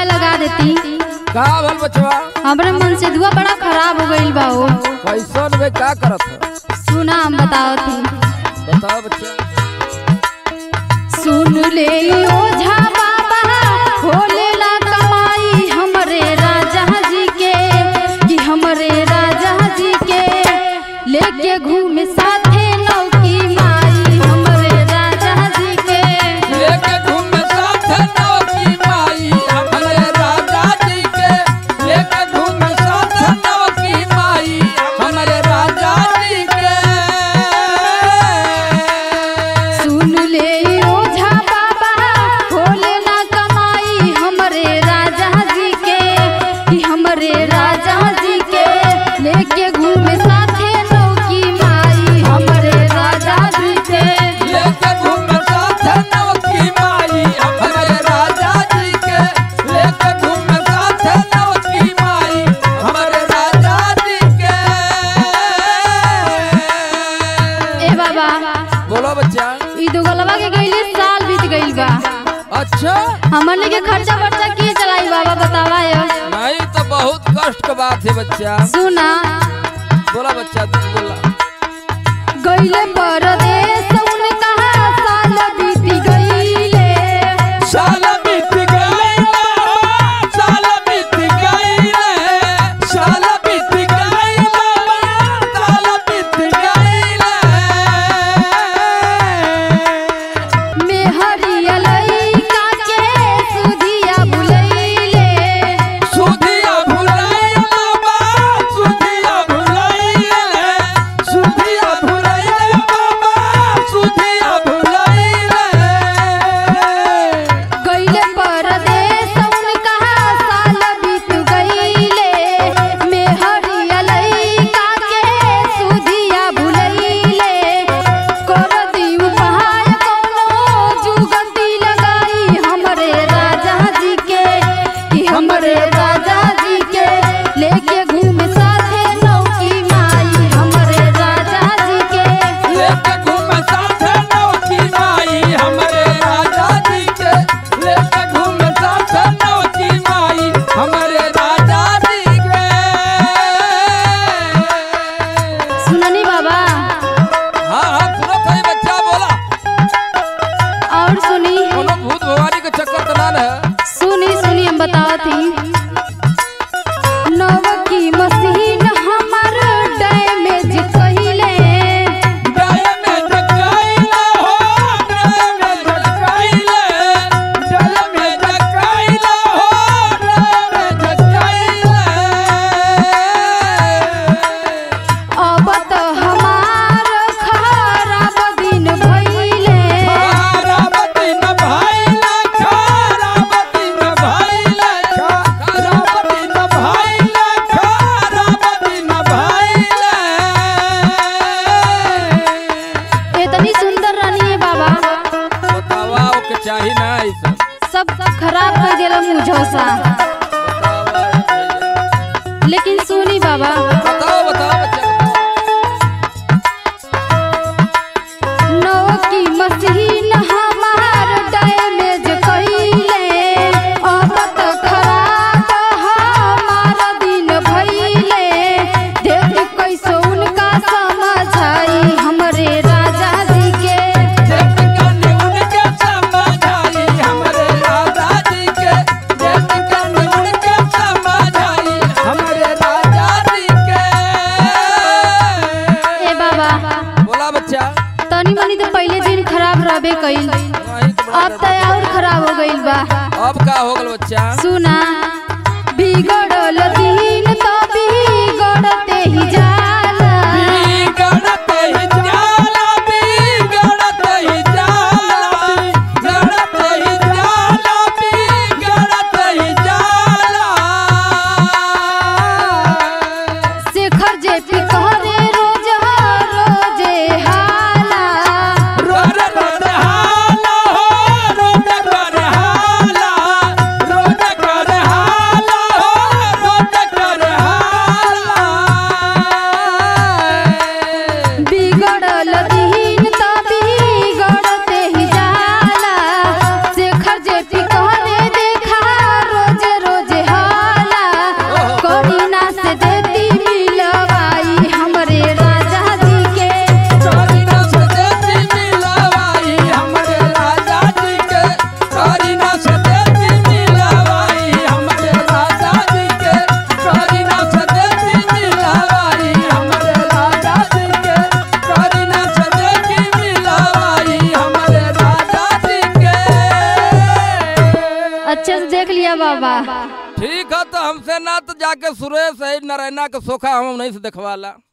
लगा देती का भल बचवा हमरे मन से दुआ बड़ा खराब हो गईल बा ओ कैसन वे का करत है सुना हम बताओ थी बताओ बच्चा सुन ले ओझा बाबा होलेला कमाई हमरे राजा जी के कि हमरे राजा जी के लेके घूमे साथे नौकी माई हमरे राजा जी के लेके घूमे साथे नौकी माई हमरे राजा जी के लेके घूमे साथे नौकी माई हमरे राजा जी के सुन ले ओझा बाबा होलेला कमाई हमरे राजा जी के कि हमरे राजा जी के लेके घूमे साथे नौकी माई हमरे राजा जी के लेके घूमे साथे नौकी माई हमरे राजा जी के लेके घूमे साथे नौकी माई हमरे राजा जी के ए बाबा बोलो बच्चा ई दुगलवा के गईले साल बीत गईल बा अच्छा हमने के खर्चा वर्चा के चलाई बाबा बतावा यो नहीं तो बहुत कष्ट का बात है बच्चा सुना बोला बच्चा तू बोला गईले परदेस उन कहा साल बीत गईले साल बीत गए साल बीत गए साल बीत गए साल बीत गए मेहरिया लइका के सुधिया बुलैले सुधिया भुलाइला बा सुधिया भुलाइले सुधिया भुलाइले बाबा सुधिया भुलाइले गईले परदेस उन कहा साल बीत गईले मेहरिया लइका के सुधिया बुलैले कर दीव पहाड़ कोनो जुगती लगाई हमरे राजा जी के कि हमरे राजा जी के लेके घूमे साथे नौकी माई हमरे राजा जी के लेके घूमे साथे नौकी माई हमरे राजा जी के लेके घूमे साथे नौकी माई हमरे राजा जी के सुननी बाबा हाँ हाँ सुनत है बच्चा बोला और सुनी कोनो भूत भवानी के चक्कर तो ना है सुनी सुनी हम बताओ थी नवकी मशीन हमर डैमेज कहिले गाय में जगाइला हो गाय में जगाइले गाय में जगाइला हो गाय में जगाइले अब तो हमार खराब दिन भइले खाराबती न भाईला खाराबती न भाईला खाराबती न भाईला खाराबती न भाईला इतनी सुंदर रानी है बाबा बतावा ओके चाही ना ई सब सब खराब कर देला मुझोसा बतावा लेकिन सुनी बाबा बताओ बताओ बच्चा नवकी मशीन हमार डैमेज कइले अब तो खराब हमार दिन भइले देख कैसो उनका समझाई हमरे राजा जी के देख कने उनके समझाई हमरे राजा जी के देख कने उनके समझाई हमरे राजा जी के ए बाबा बोला बच्चा तनी मनी तो पहले दिन खराब रहबे कइल वही तो बड़ा अब तो और खराब हो गइल बा अब का हो गल बच्चा सुना बिगड़ल दिन तो बिगड़ते ही जाला बिगड़ते ही जाला बिगड़ते ही जाला बिगड़ते ही जाला बिगड़ते ही जाला शेखर जे पी कहरे रोज रोजे हाला रोड पर हाला हो रोड पर हाला रोड पर हाला हो ठीक है तो हमसे ना तो जाके सुरेश है नारायणा के सोखा हम नहीं से देखवाला